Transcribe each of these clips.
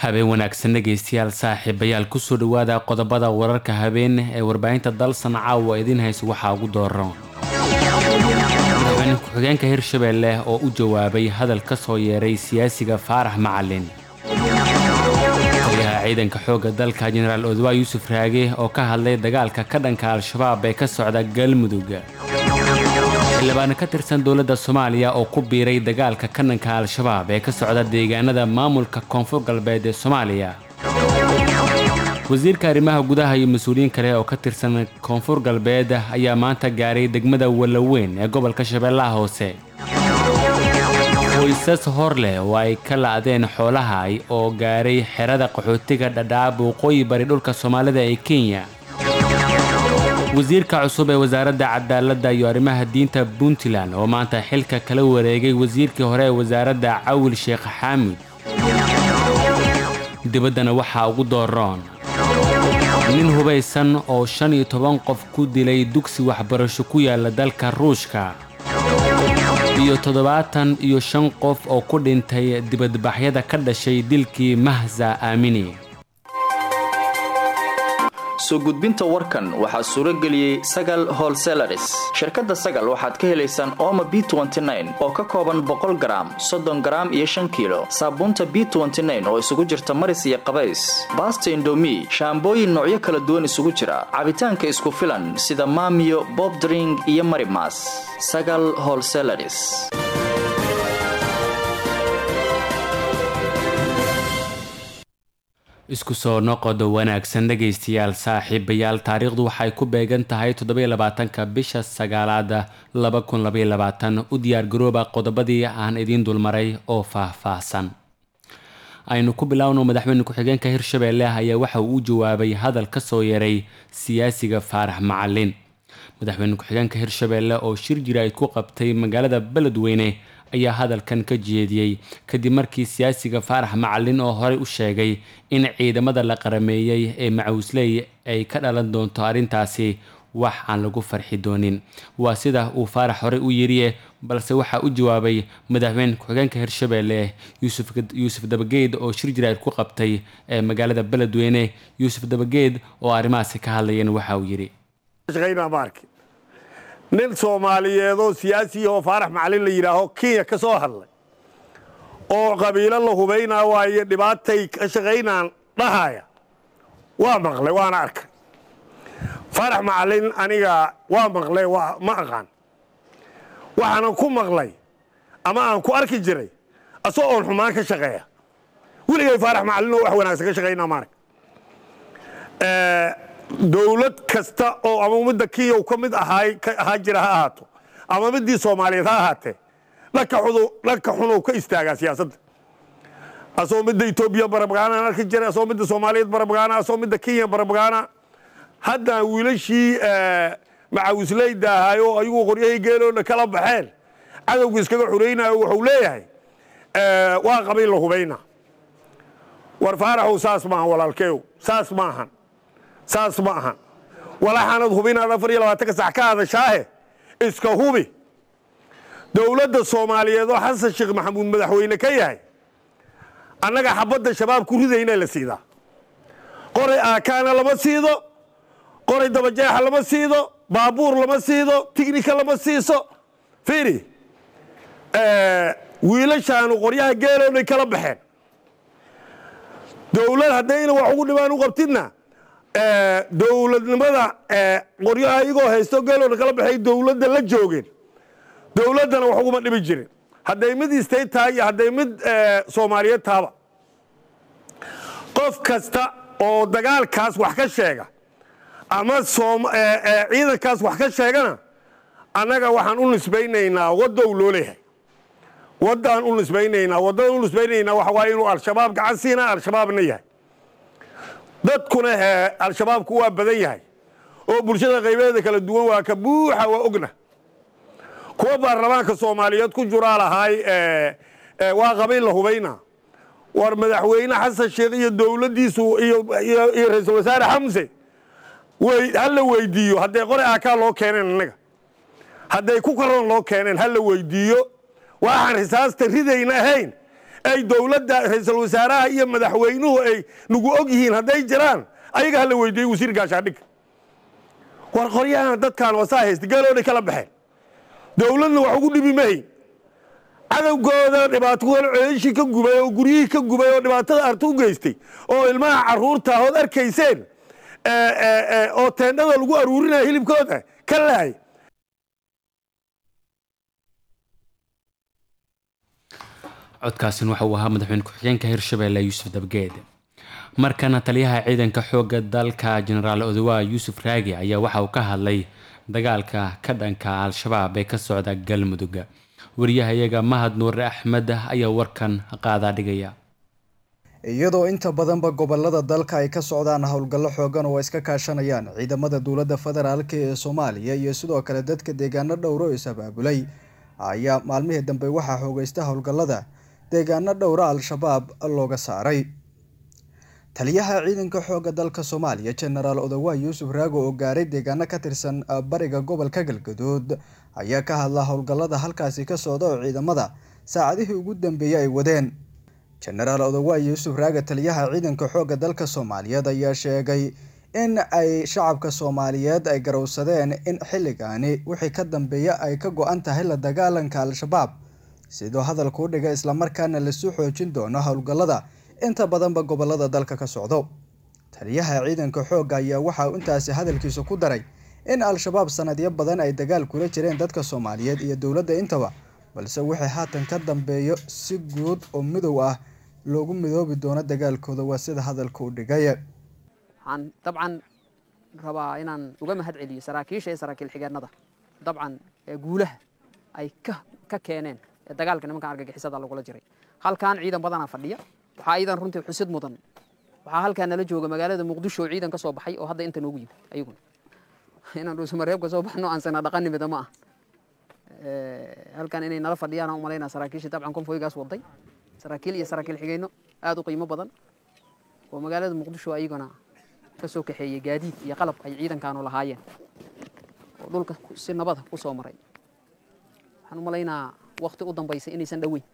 habeen wanaagsan dhegaystayaal saaxiibayaal kusoo dhowaada qodobada wararka habeen ee warbaahinta dalsan caawa idiin haysa waxaa ugu dooro madaxweyne ku-xigeenka hirshabeelle oo u jawaabay hadal ka soo yeeray siyaasiga faarax macalin taliyaha ciidanka xoogga dalka jenaraal odwaa yuusuf raage oo ka hadlay dagaalka ka dhanka al-shabaab ee ka socda galmudug xildhibaan ka tirsan dowladda soomaaliya oo ku biiray dagaalka ka dhanka al-shabaab ee ka socda deegaanada maamulka koonfur galbeed ee soomaaliya wasiirka arrimaha gudaha iyo mas-uuliyiin kale oo ka tirsan koonfur galbeed ayaa maanta gaaray degmada wallaweyn ee gobolka shabeellaha hoose qoysas hor leh oo ay ka la'deen xoolaha oo gaaray xerada qaxootiga dhadhaab waqooyi bari dhulka soomaalida ee kenya wasiirka cusub ee wasaaradda cadaaladda iyo arrimaha diinta puntland oo maanta xilka kala wareegay wasiirkii hore ee wasaaradda cawil sheekh xaamid dibaddana waxaa ugu dooroon nin hubaysan oo shan iyo toban qof ku dilay dugsi waxbarasho ku yaala dalka ruushka iyo toddobaatan iyo shan qof oo ku dhintay dibadbaxyada ka dhashay dilkii mahza aamini soo gudbinta warkan waxaa suuro geliyey sagal holselaris shirkadda sagal waxaad ka helaysaan ooma b oo ka kooban boqol garaam soddon garaam iyo shan kiilo saabuunta b oo isugu jirta maris iyo qabays baasta indomi shaambooyin noocyo kala duwan isugu jira cabitaanka isku filan sida maamiyo bobdring iyo marimas sagal holselaris isku soo noqodo wanaagsan dhegaystayaal saaxiibayaal taariikhdu waxay ku beegan tahay toddobylabaatanka bisha sagaalaad laba kun labayabaatan u diyaargarooba qodobadii aan idiin dulmaray oo faah-faahsan aynu ku biloawno madaxweyne ku-xigeenka hirshabeelle ayaa waxa uu u jawaabay hadal ka soo yeeray siyaasiga faarax macalin madaxweyne ku-xigeenka hirshabeelle oo shir jiraa'id ku qabtay magaalada beledweyne ayaa hadalkan ka jeediyey kadib markii siyaasiga faarax macalin oo horey u sheegay in ciidamada la qarameeyey ee macawisley ay ka dhalan doonto arrintaasi wax aan lagu farxi doonin waa sida uu faarax horey u yiriye balse waxaa u jawaabay madaxweyne ku-xigeenka hirshabeelle yuusuf dabageed oo shir jiraa'id ku qabtay ee magaalada beledweyne yuusuf dabageed oo arrimahaasi ka hadlayeen waxa uu yidhi nin soomaaliyeed oo siyaasi oo faarax macalin la yidhaaho kenya ka soo hadlay oo qabiilo la hubaynaa waayo dhibaatay ka shaqaynaan dhahaya waa maqlay waana arkay faarax macalin aniga waa maqlay ma aqaan waxaanan ku maqlay ama aan ku arki jiray asoo oon xumaan ka shaqeeya weligay faarax macalin oo wax wanaagsan ka shaqaynaa maarag dowlad kasta oo ama ummadda kenya u ka mid ahaa jira ha ahaato ama midii soomaaliyeed ha ahaatee dhanka xunuu ka istaagaa siyaasadda asoo midda etoobiya barabagaana arki jiray asoo midda soomaaliyeed barabagaana asoo midda kenya barabagaana haddana wiilashii macawisleyda ahaay oo ayagu qoryahii geeloona kala baxeen cadowga iskaga xuraynayo wuxuu leeyahay waa qabiil la hubayna war faaraxow saas maahan walaalkeew saas maahan saas ma ahan walaxaanad hubinaad afar iyo labaatanka sax ka hadashaahe iska hubi dowladda soomaaliyeed oo xasan sheekh maxamuud madaxweyne ka yahay annaga xabadda shabaab ku ridayna la siidaa qoray aakaana lama siido qoray dabajeexa lama siido baabuur lama siido tignika lama siiso fiiri wiilashaanu qoryaha geelownay kala baxeen dowlad haddayna wax ugu dhibaan u qabtidna dowladnimada qoryaha iyagoo haysto geelowna kala baxay dowladda la joogeen dowladdana wax uguma dhibi jirin hadday mid istay tahay iyo hadday mid soomaaliyeed taaba qof kasta oo dagaalkaas wax ka sheega ama ciidankaas wax ka sheegana annaga waxaan u nisbaynaynaa waddow loo leeyahay waddaan u nisbaynaynaa waddada u nisbaynaynaa waxa waaye inuu al-shabaab gacan siinaa al-shabaabna yahay dadkuna he al-shabaabku waa badan yahay oo bulshada qaybeeda kala duwan waa ka buuxa waa ogna kuwa baarlamaanka soomaaliyeed ku juraa lahaay waa qabiil la hubayna war madaxweyne xasan sheekh iyo dowladdiisu iyo ra-iisul wasaare xamse hala weydiiyo hadday qore aakaa loo keeneen innaga hadday ku karoon loo keeneen hala weydiiyo waxaan risaasta ridayna ahayn ay dowladda ra-iisul wasaaraha iyo madaxweynuhu ay nagu og yihiin hadday jiraan ayaga hala weydiiyey wasiir gaashaandhigga war qoryahan dadkaan wasaa haysta geeloodhay kala baxeen dowladna wax ugu dhibi mahayn cadowgooda dhibaatokooda ceeshii ka gubay oo guryihii ka gubay oo dhibaatada arta u geystay oo ilmaha caruurta ood arkayseen oo teendhada lagu aruurinaya hilibkooda ka lahay codkaasin waxa uu ahaa madaxweyne ku-xigeenka hirshabelle yuusuf dabgeed markana taliyaha ciidanka xooga dalka jenaraal odowa yuusuf raagi ayaa waxa uu ka hadlay dagaalka ka dhanka al-shabaab ee ka socda galmudug wariyahayaga mahad nuure axmed ayaa warkan qaadaa dhigaya iyadoo inta badanba gobolada dalka ay ka socdaan howlgallo xoogan oo iska kaashanayaan ciidamada dowladda federaalk ee soomaaliya iyo sidoo kale dadka deegaano dhowro is abaabulay ayaa maalmihii dambe waxaa xoogeysta howlgallada deegaano dhowra al-shabaab looga saaray taliyaha ciidanka xooga dalka soomaaliya jenaraal odowa yuusuf raago oo gaaray deegaano ka tirsan bariga gobolka galgaduud ayaa ka hadla howlgallada halkaasi ka socda oo ciidamada saacadihii ugu dambeeyey ay wadeen jenaraal odowa yuusuf raaga taliyaha ciidanka xooga dalka soomaaliyeed ayaa sheegay in ay shacabka soomaaliyeed ay garowsadeen in xilligaani wixii ka dambeeya ay ka go-an tahay la dagaalanka al-shabaab sidoo hadalkuu dhiga islamarkaana lasu xoojin doono howlgallada inta badanba gobolada dalka ka socdo taliyaha ciidanka xoogga ayaa waxa uu intaasi hadalkiisa ku daray in al-shabaab sanadyo badan ay dagaal kula jireen dadka soomaaliyeed iyo dowladda intaba balse wixii haatan ka dambeeyo si guud oo midow ah loogu midoobi doono dagaalkooda waa sida hadalka u dhigay waxaan dabcan rabaa inaan uga mahad celiyo saraakiisha iyo saraakiil xigeenada dabcan guulaha ay ka keeneen ee dagaalka nimankan argagixisada lagula jiray halkan ciidan badanaa fadhiya waxaa iidan runtii xusid mudan waxaa halkaa nala jooga magaalada muqdisho oo ciidan ka soo baxay oo hadda inta noogu yimid ayaguna inaan dhuusamareebka soo baxno aan sana dhaqanimida ma ah halkan inay nala fadhiyaan aan umalaynaa saraakiisha dabcan konfoygaas waday saraakiil iyo saraakiil xigeyno aada u qiimo badan oo magaalada muqdisho ayaguna ka soo kaxeeyey gaadiid iyo qalab ay ciidankaanu lahaayeen oo dhulka si nabada ku soo maray waxaan u malaynaa wakti u dambaysay inaysan dhoweyn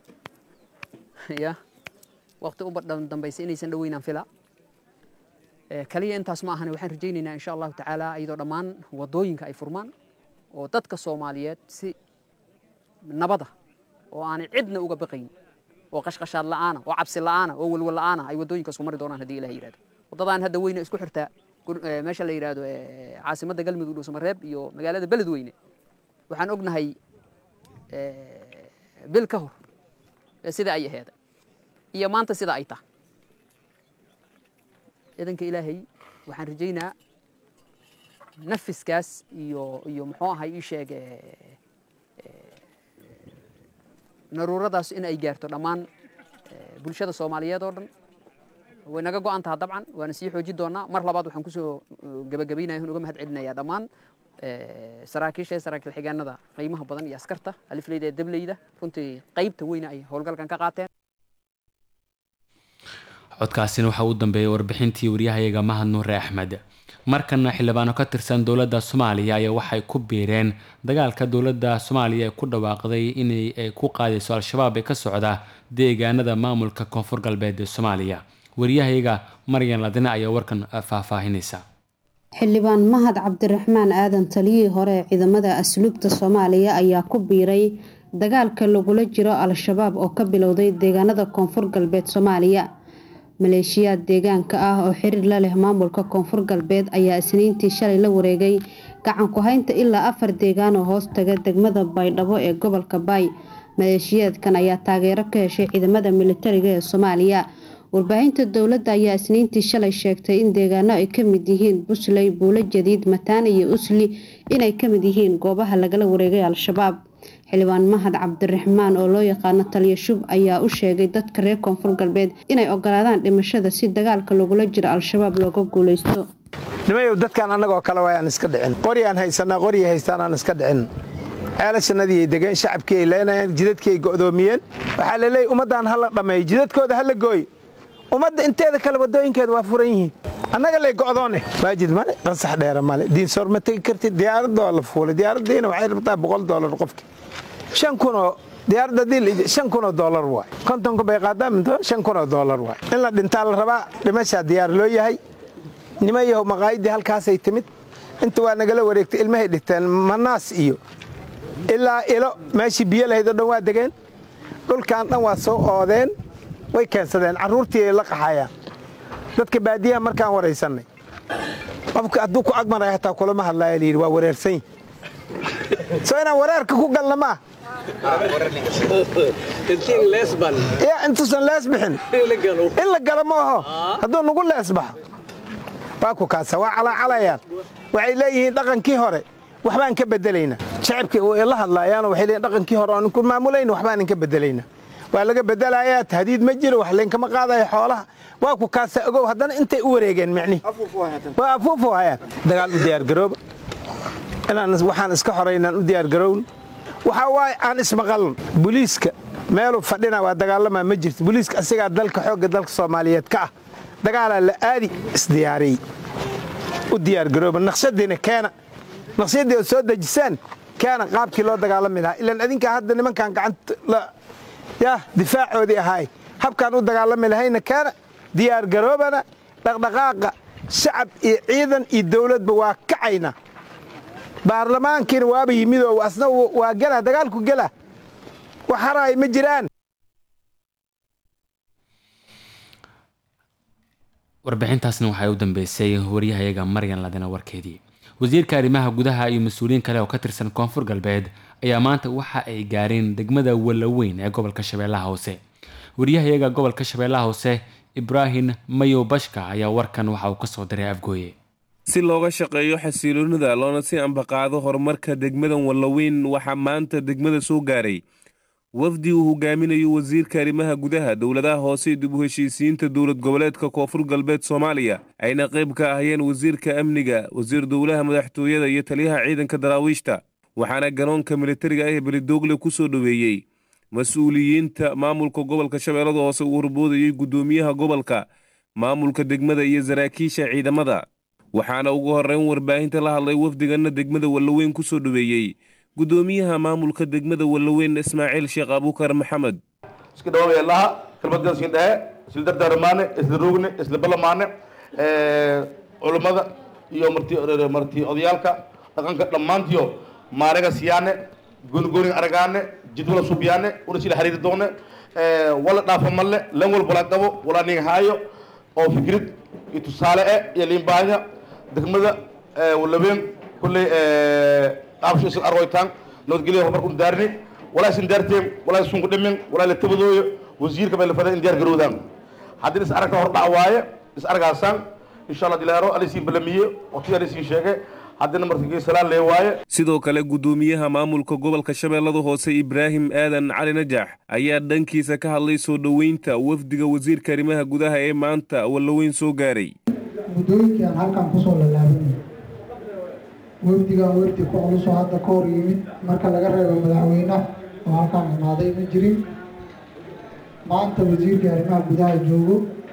ya wakti u dambaysay inaysan dhoweynaan fila kaliya intaas ma ahane waxaan rajaynaynaa insha allahu tacaala iyadoo dhammaan wadooyinka ay furmaan oo dadka soomaaliyeed si nabada oo aanay cidna uga baqayn oo qashqashaad la'aana oo cabsi la'aana oo walwal la'aana ay wadooyinkaas ku mari doonaan haddii ilaha yidhahdo waddadaan hadda weyne isku xirtaa meesha la yidhahdo caasimadda galmudug dhuusamareeb iyo magaalada beledweyne waxaan ognahay bil ka hor sida ay aheeda iyo maanta sida ay tahay ciidanka ilaahay waxaan rajaynaa nafiskaas iyo iyo muxuu ahay ii sheeg naruuradaas in ay gaarto dhammaan bulshada soomaaliyeed oo dhan way naga go-an taha dabcan waana sii xoojin doonaa mar labaad waxaan kusoo gabagabaynaya uga mahad celinayaa dhammaan saraakiisha ee saraakiil xigeenada qiimaha badan iyo askarta alifleyda ee dableyda runtii qaybta weyna ay howlgalkan ka qaateen codkaasina waxaa u dambeeyay warbixintii waryahayaga mahad nuure axmed markana xildhibaano ka tirsan dowladda soomaaliya ayaa waxay ku biireen dagaalka dowladda soomaaliya ee ku dhawaaqday inay ku qaadayso al-shabaab ee ka socda deegaanada maamulka koonfur galbeed ee soomaaliya waryahayaga maryan ladine ayaa warkan faahfaahinaysa xildhibaan mahad cabdiraxmaan aadan taliyihii hore ee ciidamada asluubta soomaaliya ayaa ku biiray dagaalka lagula jiro al-shabaab oo ka bilowday deegaanada koonfur galbeed soomaaliya maleeshiyaad deegaanka ah oo xiriir la leh maamulka koonfur galbeed ayaa isniintii shalay la wareegay gacan ku-haynta ilaa afar deegaan oo hoos taga degmada baydhabo ee gobolka baay maleeshiyaadkan ayaa taageero ka heshay ciidamada militariga ee soomaaliya warbaahinta dowladda ayaa isniintii shalay sheegtay in deegaano ay kamid yihiin busley buulo jadiid mataane iyo usli inay kamid yihiin goobaha lagala wareegay al-shabaab xildhibaan mahad cabdiraxmaan oo loo yaqaano taliya shub ayaa u sheegay dadka reer koonfur galbeed inay ogolaadaan dhimashada si dagaalka lagula jiro al-shabaab looga guuleysto nimayow dadkan annagoo kale waa aan iska dhicin qoryaan haysanaa qoryi haystaan aan iska dhicin ceelashannadii ay degeen shacabkii ay leenayeen jidadkii ay go'doomiyeen waxaa la leeyay ummaddan ha la dhammeeyo jidadkooda ha la gooy ummadda inteeda kale waddooyinkeeda waa furan yihiin annaga lay go'doone waajid male qansax dheera male diinsoor ma tegi kartid diyaaradoo la fuulay diyaaraddiina waxay rabtaa boqol doolar qofki shan kunoo diyaaradda haddii shan kun oo doolar waay kontonka bay qaadaa minto shan kun oo doolar waay in la dhintaa la rabaa dhimashaa diyaar loo yahay nima yahow maqaayadii halkaasay timid inta waa nagala wareegtay ilmahay dhigteen manaas iyo ilaa ilo meeshii biyo lahayd oo dhan waa degeen dhulkan dhan waa soo oodeen way keensadeen carruurtii ay la qaxayaan dadka baadiyaha markaan waraysannay qofka hadduu ku agmaray hataa kulama hadlaaya layidhi waa wareersan soo inaan wareerka ku galna maa ya intuusan lees bixin in la galo ma aho hadduu nagu lees baxo waa ku kaasa waa calaacalayaan waxay leeyihiin dhaqankii hore waxbaan ka bedelaynaa shacabkii way la hadlaayaanoo waxay leeyihin dhaqankii hore aan ku maamulayna waxbaan ka bedelaynaa waa laga bedelayaa tahdiid ma jiro wax laynkama qaadayo xoolaha waa ku kaasa ogow haddana intay u wareegeen micnihi waa afuufu hayaan dagaal u diyaargarooba inaan waxaan iska xoraynaan u diyaargarown waxaa waaye aan ismaqaln booliiska meeluu fadhina waa dagaalamaa ma jirto booliiska asigaa dalka xoogga dalka soomaaliyeed ka ah dagaalaa la aadi isdiyaariyey u diyaargarooba naqshadiina keena naqshadii oo soo dejisaan keena qaabkii loo dagaalami lahaa ilaan adinkaa hadda nimankan gacanta yah difaacoodii ahaay habkaan u dagaalami lahayna keena diyaargaroobana dhaqdhaqaaqa shacab iyo ciidan iyo dawladba waa kacayna baarlamaankiina waaba yimidoo asna waa gela dagaalku gela wax haraay ma jiraan warbixintaasna waxay u dambeysay waryahayaga maryan ladina warkeedii wasiirka arrimaha gudaha iyo mas-uuliyiin kale oo ka tirsan koonfur galbeed ayaa maanta waxa ay gaareen degmada wallaweyn ee gobolka shabeellaha hoose waryahayaga gobolka shabeellaha hoose ibraahim mayow bashka ayaa warkan waxa uu kasoo diray afgooye si looga shaqeeyo xasiloonida loona si ambaqaado horumarka degmadan wallaweyn waxaa maanta degmada soo gaaray wafdi uu hogaaminayo wasiirka arrimaha gudaha dowladaha hoose dib u heshiisiinta dowlad goboleedka koonfur galbeed soomaaliya ayna qayb ka ahayeen wasiirka amniga wasiir dowlaha madaxtooyada iyo taliyaha ciidanka daraawiishta waxaana garoonka militariga ah ee beledoogle ku soo dhoweeyey mas-uuliyiinta maamulka gobolka shabeellada hoose uu horboodayey guddoomiyaha gobolka maamulka degmada iyo saraakiisha ciidamada waxaana ugu horreyn warbaahinta la hadlay wafdiganna degmada wallaweyn ku soo dhoweeyey guddoomiyaha maamulka degmada wallaweyn ismaaciil sheekh abuukar maxamed iska dhawaabelaha kelmadkan iska dhehe isla dardaarmaane isla rogne isla balamaane culummada iyo marti marti odayaalka dhaqanka dhammaantiyo maaraga siyaane goonigooni aragaane jidwala subyaane una sila xiriiri doone wala dhaafa malle lan walba la qabo wala nin haayo oo fikrid iyo tusaale eh iyo liinbaahida degmada wallaweyn kulley qaabsho isan argoytaan nabadgelyo horumarku daarni walaa isin daarteen walaa isun ku dhimin walaa la tabadooyo wasiirka bay la faday in diyaar garoodaan haddii is aragta hor dhac waaye is argaasaan insha allah dilaaro alisiin balamiye waqti alisiin sheege haddina markii salaan lee waaye sidoo kale guddoomiyaha maamulka gobolka shabeellada hoose ibraahim aadan cali najax ayaa dhankiisa ka hadlay soo dhoweynta wafdiga wasiirka arrimaha gudaha ee maanta wallaweyn soo gaaray muddooyinkii aan halkan kusoo lalaabanayo wafdigan wafdi ku culusoo hadda ka hor yimid marka laga reebo madaxweynaha oo halkaan imaaday ma jirin maanta wasiirkii arrimaha gudaha joogo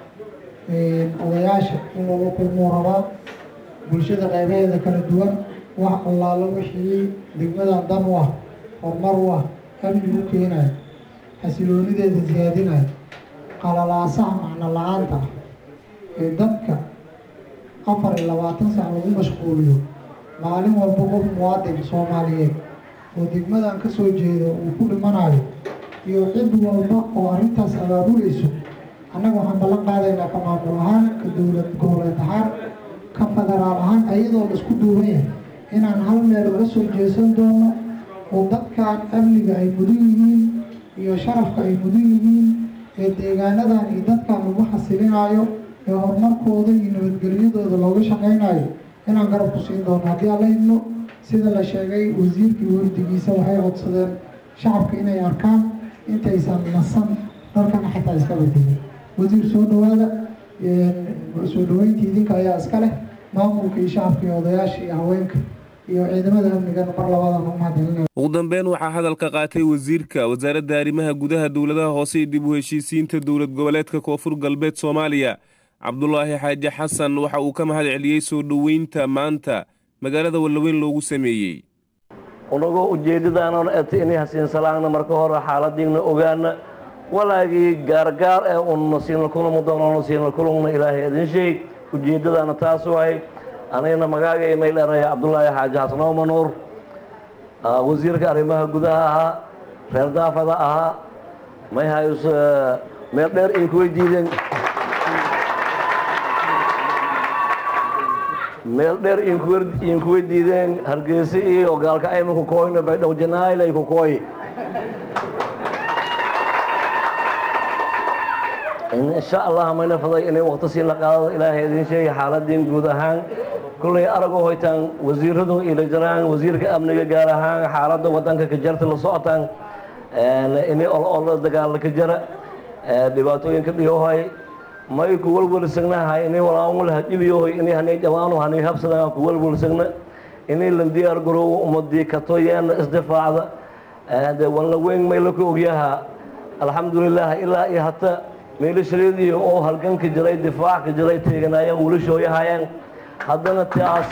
odayaasha in loola kulmuu rabaa bulshada qaybaheeda kala duwan wax allaalo wixii degmadan dan u ah horumar u ah amni u keenayo xasiloonideeda siyaadinayo qalalaasaha macno la-aanta ah ee dadka afar iyo labaatan sac lagu mashquuliyo maalin walba qof muwaadin soomaaliyeed oo degmadan ka soo jeeda uu ku dhimanayo iyo cid walba oo arrintaas abaabulayso annaga waxaan ballan qaadaynaa ka maamul ahaan ka dowlad goboleed ahaan ka federaal ahaan ayadoo la isku duuban yahay inaan hal meel uga soo jeesan doono oo dadkan amniga ay mudan yihiin iyo sharafka ay mudan yihiin ee deegaanadan iyo dadkan lagu xasilinayo ee horumarkooda iyo nabadgelyadooda looga shaqaynayo inaan garab ku siin doono haddii aan la idmo sida la sheegay wasiirkii wafdigiisa waxay codsadeen shacabka inay arkaan intaysan nasan dalkana xataa iska bedelin wasiir soo dhawaada soo dhaweyntii idinka ayaa iska leh maamulka iyo shacabka iyo odayaasha iyo haweenka iyo ciidamada amnigana mar labadan u mahadcelinaya ugu dambeyn waxaa hadalka qaatay wasiirka wasaaradda arrimaha gudaha dowladaha hoose iyo dib u heshiisiinta dowlad goboleedka koonfur galbeed soomaaliya cabdulaahi xaaji xasan waxa uu ka mahad celiyey soo dhoweynta maanta magaalada wallaweyn loogu sameeyey unagoo ujeeddadaanona eta inay hasiinsalaagna marka hore xaaladiigna ogaana walaagii gaargaar ee unna siina kulama doonano siina kulungna ilaahay idin sheeg ujeeddadaana taas waay anigana magaagay mayl eraya cabdulaahi xaaji xasnoo manuur wasiirka arrimaha gudaha ahaa reer daafada ahaa may hayus meel dheer ay kuway diideen meel dheer inkuwa diideen hargeysa iyo gaalka aymanku kooyna baydhow janaayl ay ku kooy insha allah mayna faday inay waqti siin la qaadado ilaahay idin sheegay xaaladiin guud ahaan kullay aragoo hoytaan wasiiradu ila jiraan wasiirka amniga gaar ahaan xaaladda wadanka ka jarta la socotaan inay ol dagaalla ka jara dhibaatooyinka dhiyohay may ku walwalsagnahay inay walaamul hadhibiyohoy inay hanay jawaano hanay habsadaan ku walwalsagna inay la diyaar garoowo ummadii katoyeena isdifaacda de walna weyn may la ku ogyaha alxamdulilah ilaa iyo hata meelashaleediyo oo halganka jiray difaac ka jiray teeganaayeen wilashooyahayeen haddana taas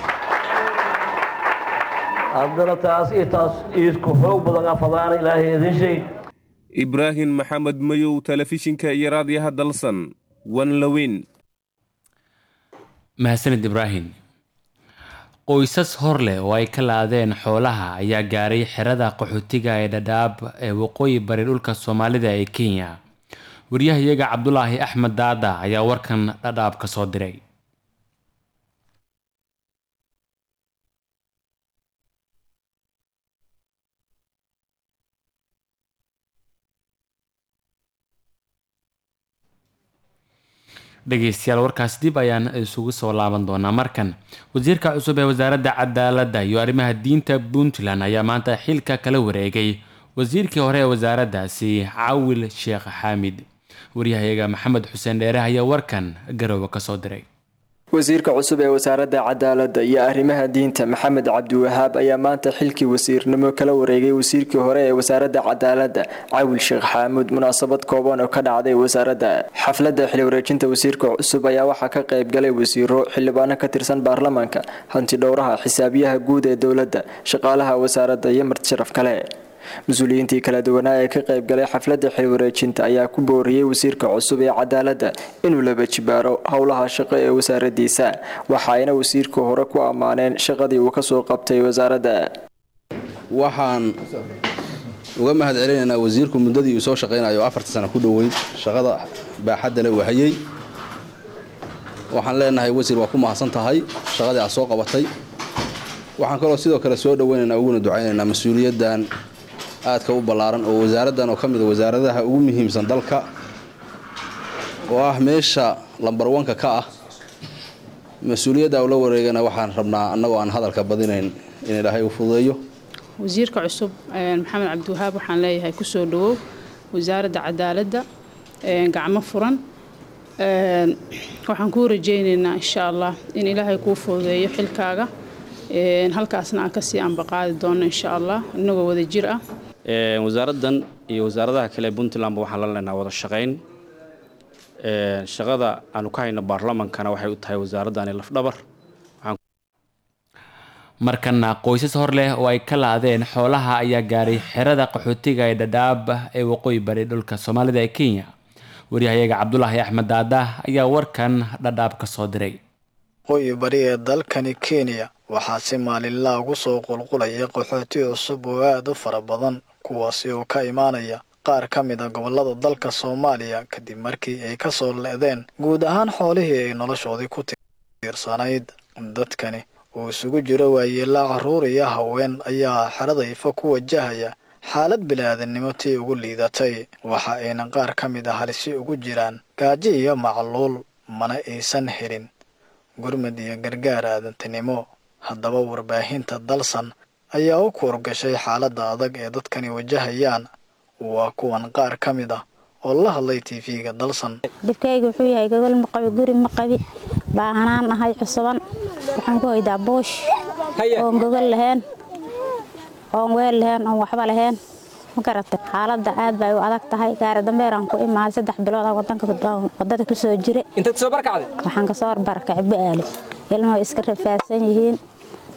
haddana taas iyo taas isku xoog badan afadaana ilaahay idin sheeg ibraahim maxamed mayow telefishinka iyo raadiyaha dalsan wanlaweyn mahadsanid ibraahim qoysas hor leh oo ay ka laadeen xoolaha ayaa gaaray xerada qaxootiga ee dhadhaab ee waqooyi bari dhulka soomaalida ee kenya waryahayaga cabdulaahi axmed daada ayaa warkan dhadhaab ka soo diray dhegeystayaal warkaas dib ayaan isugu soo laaban doonaa markan wasiirka cusub ee wasaaradda cadaaladda iyo arrimaha diinta puntland ayaa maanta xilka kala wareegay wasiirkii hore ee wasaaraddaasi cawil sheekh xaamid waryahayaga maxamed xuseen dheere ayaa warkan garoowe kasoo diray wasiirka cusub ee wasaaradda cadaaladda iyo arrimaha diinta maxamed cabdiwahaab ayaa maanta xilkii wasiirnimo kala wareegay wasiirkii hore ee wasaaradda cadaaladda cawil sheekh xaamuud munaasabad kooban oo ka dhacday wasaaradda xafladda xili wareejinta wasiirka cusub ayaa waxaa ka qayb galay wasiiro xildhibaano ka tirsan baarlamaanka hanti dhowraha xisaabiyaha guud ee dowladda shaqaalaha wasaaradda iyo marti sharaf kale mas-uuliyiintii kala duwanaa ee ka qayb galay xafladda xil wareejinta ayaa ku booriyey wasiirka cusub ee cadaaladda inuu laba jibaaro howlaha shaqo ee wasaaradiisa waxa ayna wasiirka hore ku ammaaneen shaqadii uu kasoo qabtay wasaaradda waxaan uga mahad celinaynaa wasiirku muddadii uu soo shaqaynayo afarta sano ku dhoweyd shaqada baaxaddale uu hayay waxaan leenahay wasiir waa ku mahadsan tahay shaqadii aad soo qabatay waxaan kaloo sidoo kale soo dhoweynaynaa uguna ducaynaynaa mas-uuliyaddan aadka u ballaaran oo wasaaraddan oo ka mid a wasaaradaha ugu muhiimsan dalka oo ah meesha lambar wanka ka ah mas-uuliyadda ula wareegana waxaan rabnaa annagoo aan hadalka badinayn in ilaahay u fududeeyo wasiirka cusub maxamed cabdiwahaab waxaan leeyahay kusoo dhawow wasaaradda cadaaladda gacmo furan waxaan kuu rajaynaynaa insha allah in ilaahay kuu fududeeyo xilkaaga halkaasna aan kasii ambaqaadi doono insha allah inagoo wada jir ah wasaaraddan iyo wasaaradaha kale ee puntlandba waxaan la leenaha wada shaqayn shaqada aanu ka hayno baarlamankana waxay u tahay wasaaraddani lafdhabar markana qoysas hor leh oo ay ka laadeen xoolaha ayaa gaaray xerada qaxootiga ee dhadhaab ee waqooyi bari dhulka soomaalida ee kenya waryahayaga cabdulaahi axmed daada ayaa warkan dhadhaab ka soo diray waqooyi bari ee dalkani kenya waxaa si maalinlaa ugu soo qulqulaya qaxooti cusub oo aad u fara badan kuwaasi oo ka imaanaya qaar ka mid a gobollada dalka soomaaliya kadib markii ay ka soo le'deen guud ahaan xoolihii ay noloshoodii ku tiirsanayd dadkani oo isugu jiro waayeelaa carruur iyo haween ayaa xerada ifa ku wajahaya xaalad bilaadanimo tii ugu liidatay waxa ayna qaar ka mid a halisi ugu jiraan gaajo iyo macluul mana aysan helin gurmad iyo gargaar aadantinimo haddaba warbaahinta dalsan ayaa u kuurgashay xaaladda adag ee dadkani wajahayaan waa kuwan qaar ka mid ah oo la hadlay tv-ga dalsan dhibkayga wuxuu yahay gogol ma qabi guri ma qabi baahanaan ahay cusuban waxaan ku hoydaa boosh oon gogol lahayn oon weel lahayn oon waxba lahayn ma garatay xaaladda aad bay u adag tahay gaari dambeeraan ku imaaday saddex bilood ah wadanka wadada ku soo jire intaad soo barkacday waxaan kasoo barkacay ba'aali ilmuhu iska rafaadsan yihiin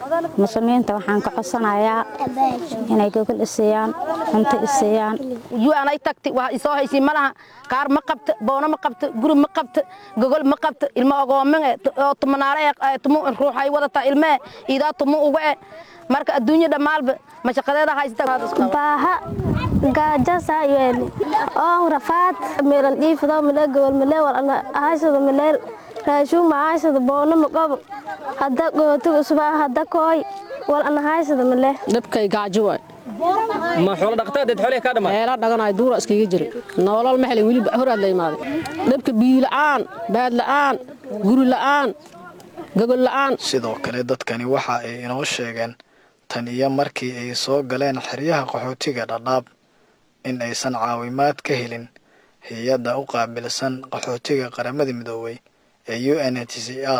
muslimiinta waxaan ka codsanayaa inay gogol iseeyaan cunto iseeyaan yuanay tagti wax isoo haysiin ma laha kaar ma qabto boono ma qabto guri ma qabto gogol ma qabto ilmo ogoominge oo tumanaale tumu ruuxay wadataa ilmee iidaa tumu uga e marka adduunya dhammaalba mashaqadeeda haysta baaha gaajasa yeeli oo rafaad meelan dhiifado male gobol male wal ana ahaysado maleel raashuun ma ahaysado boono ma qabo hadda gootiga usubaa hadda kooy wal ana ahaysado male dhabkay gaajo waay ma xoolo dhaqtadeed xoolaha ka dhamaa meela dhaganaay duura iskaga jira nolol ma helin weli horaad la imaaday dhabka biyo la'aan baad la'aan guri la'aan gogol la'aan sidoo kale dadkani waxa ay inoo sheegeen tan iyo markii ay soo galeen xeryaha qaxootiga dhadhaab in aysan caawimaad ka helin hay-adda u qaabilsan qaxootiga qaramada midoobay ee u n h c r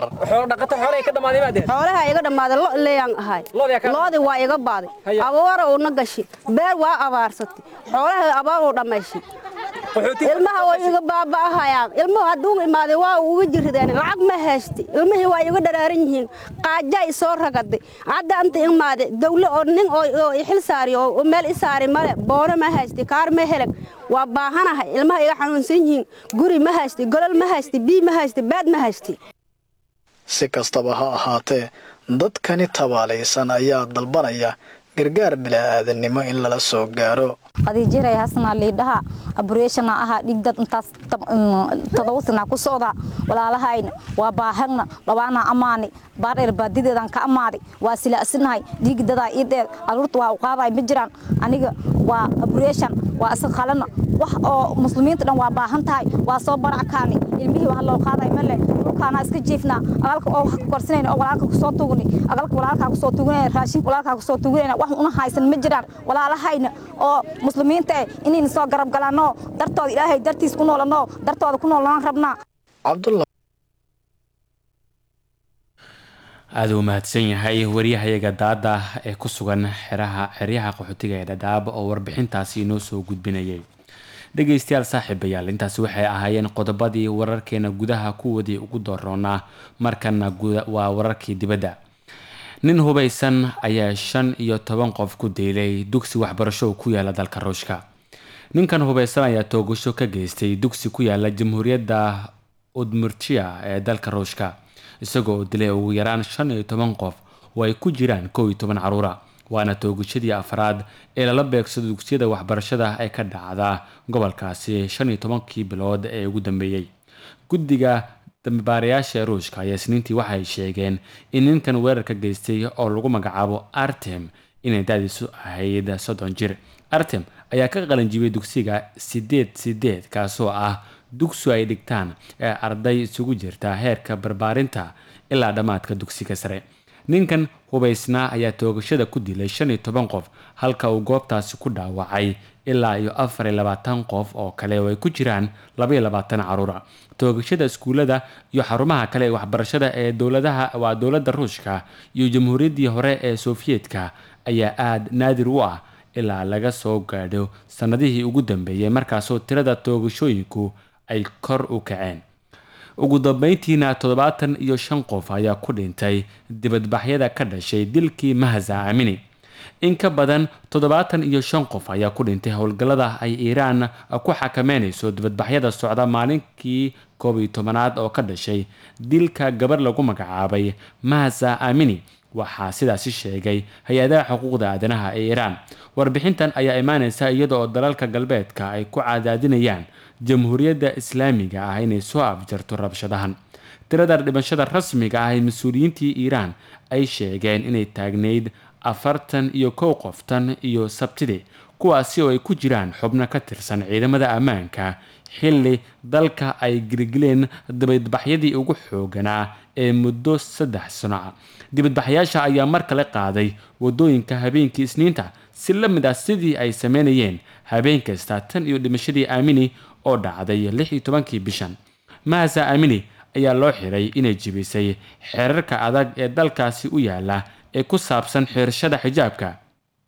xoolaha iga dhammaaday lo leeyaan ahay loodii waa iga baaday abaara uuna gashi beer waa abaarsatay xoolaha abaar uu dhammayshay ilmaha way iga baaba'ahayaan ilmuhu hadduu imaaday waa uga jirideen lacag ma haysti ilmihii waa iga dharaaran yihiin qaajaa isoo ragaday hadda anta imaaday dawle oo nin oo xil saari oo meel i saari male boono ma haysti kaar ma helag waa baahanahay ilmaha iga xanuunsan yihiin guri ma haysti golol ma haysti bii ma haysti baad ma haysti si kastaba ha ahaatee dadkani tabaalaysan ayaa dalbanaya gargaar bila'aadanimo in lala soo gaaro qadiijiray hasna liidhaha abureeshana ahaa dhigdad intaas todoba sana ku socda walaalahayna waa baahagna dhawaana amaani baadheer baadideedan ka amaaday waa silaasinahay dhiigdadaa ii dheer aruurta waa u qaaday ma jiraan aniga waa abureeshan waa isa qalana wax oo muslimiinta dhan waa baahan tahay waa soo barackaani ilmihii waa loo qaaday male dhulkaana iska jiifnaa agalka oo wax ku korsanayna oo walaalka kusoo tugni agalka walaalkaa kusoo tugunayna raashinka walaalkaa kusoo tugunayna wax una haysan ma jiraan walaalahayna oo muslimiinta eh inayna soo garab galanoo dartooda ilaahay dartiis ku noolanoo dartooda ku noolanaan rabnaa aada u mahadsan yahay waryahayaga daada ee ku sugan xeraha xeryaha qaxootiga ee dhadhaab oo warbixintaasi inoo soo gudbinayay dhegeystayaal saaxiibayaal intaasi waxay ahaayeen qodobadii wararkeena gudaha kuwadii ugu dooroonaa markana waa wararkii dibadda nin hubaysan ayaa shan iyo toban qof ku diilay dugsi waxbarasho ku yaala dalka ruushka ninkan hubaysan ayaa toogasho ka geystay dugsi ku yaala jamhuuriyadda udmurtia ee dalka ruushka isagoo dilay ugu yaraan shan iyo toban qof oo ay ku jiraan kow iyo toban caruura waana toogashadii afraad ee lala beegsado dugsiyada waxbarashada ee ka dhacda gobolkaasi shan iyo tobankii bilood ee ugu dambeeyey guddiga dambibaarayaasha ee ruushka ayaa isniintii waxay sheegeen in ninkan weerarka geystay oo lagu magacaabo artem inay daadiisu ahayd soddon jir artem ayaa ka qalanjibiyey dugsiga sideed sideed kaasoo ah dugsu ay dhigtaan ee arday isugu jirta heerka barbaarinta ilaa dhammaadka dugsiga sare ninkan hubaysnaa ayaa toogashada ku dilay shan iyo toban qof halka uu goobtaasi ku dhaawacay ilaa iyo afar iyo labaatan qof oo kale oo ay ku jiraan laba iyo labaatan caruura toogashada iskuullada iyo xarumaha kale ee waxbarashada ee dowladaha waa dowladda ruushka iyo jamhuuriyaddii hore ee sofiyeetka ayaa aada naadir u ah ilaa laga soo gaadho sannadihii ugu dambeeyey markaasoo tirada toogashooyinku ay kor u kaceen ugu dambeyntiina toddobaatan iyo shan qof ayaa ku dhintay dibadbaxyada ka dhashay dilkii mahza amini in ka badan toddobaatan iyo shan qof ayaa ku dhintay howlgallada ay iiraan ku xakameynayso dibadbaxyada socda maalinkii koob iyo tobanaad oo ka dhashay dilka gabar lagu magacaabay mahza amini waxaa sidaasi sheegay hay-adaha xuquuqda aadanaha ee iiraan warbixintan ayaa imaaneysa iyada oo dalalka galbeedka ay ku cadaadinayaan jamhuuriyadda islaamiga ah inay soo afjarto rabshadahan tirada dhimashada rasmiga ah ee mas-uuliyiintii iiraan ay sheegeen inay taagnayd afartan iyo kow qoftan iyo sabtidii kuwaasi oo ay ku jiraan xubno ka tirsan ciidamada ammaanka xilli dalka ay gilgileen dibadbaxyadii ugu xooganaa ee muddo saddex sano ah dibadbaxyaasha ayaa mar kale qaaday wadooyinka habeenkii isniinta si la mid ah sidii ay sameynayeen habeen kasta tan iyo dhimashadii aamini oo dhacday lix iyo tobankii bishan mahasa aamini ayaa loo xiray inay jibisay xeerarka adag ee dalkaasi u yaala ee ku saabsan xirashada xijaabka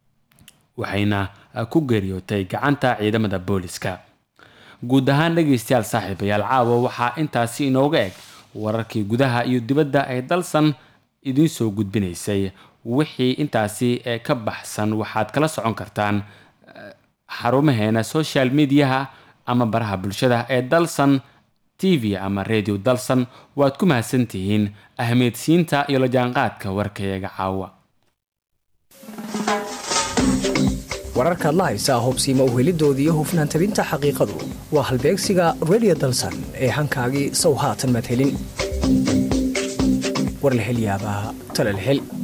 waxayna ku geeriyootay gacanta ciidamada booliska guud ahaan dhegaystayaal saaxiibayaal caawa waxaa intaasi inooga eg wararkii gudaha iyo dibadda ay dalsan idiin soo gudbinaysay wixii intaasi ka baxsan waxaad kala socon kartaan xarumaheena social mediaha ama baraha bulshada ee dalsan t v ama radio dalsan waad ku mahadsantihiin ahmeedsiinta iyo la jaanqaadka warkayaga caawa wararkaad la haysaa hobsiima uhelidooda iyo hufnaan tabinta xaqiiqadu waa halbeegsiga redio dalsan ee hankaagii sow haatan madhelin war la hel yaabaa tala la hel